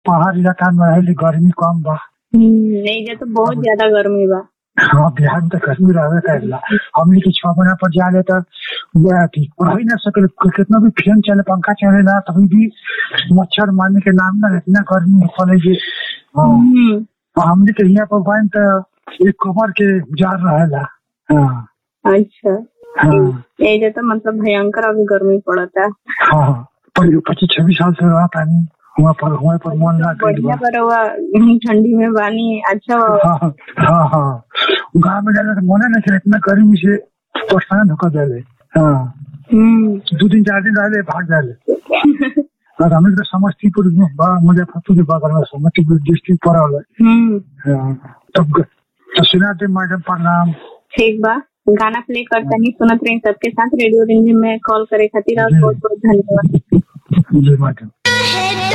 पहाड़ इलाका में रहे गर्मी कम बा हम्म, एजा तो बहुत ज्यादा गर्मी बा हाँ बिहार में तो गर्मी रहे करेला हमने के छह महीना पर जाले तो वह थी रह ही ना सके कितना भी फैन चले पंखा चले ना तभी भी मच्छर मारने के नाम ना इतना गर्मी होले जे हाँ हम्म, और हमने के यहाँ पर बाइन तो एक कमर के जार रहेला हाँ अच्छा हाँ एजा तो मतलब भयंकर अभी गर्मी पड़ता हाँ पर पच्चीस छब्बीस साल से रहा पानी वहाँ पर वहाँ पर मन ना गइल बढ़िया बा पर हुआ ठंडी में पानी अच्छा हाँ हाँ हाँ गाँव में जाने तो मने नहीं चले इतना गर्मी से परेशान होकर जाले हाँ हम्म, दो दिन चार दिन रहले भाग जाले और हमें तो समस्तीपुर में बा मुजफ्फरपुर के बगल में समस्तीपुर डिस्ट्रिक्ट पड़ल है हम्म, हाँ, तब तो सुना दे मैडम प्रणाम ठीक बा गाना प्ले करता नहीं सुनत रही सबके साथ रेडियो रिंजिम में कॉल करे खातिर और बहुत बहुत धन्यवाद जी मैडम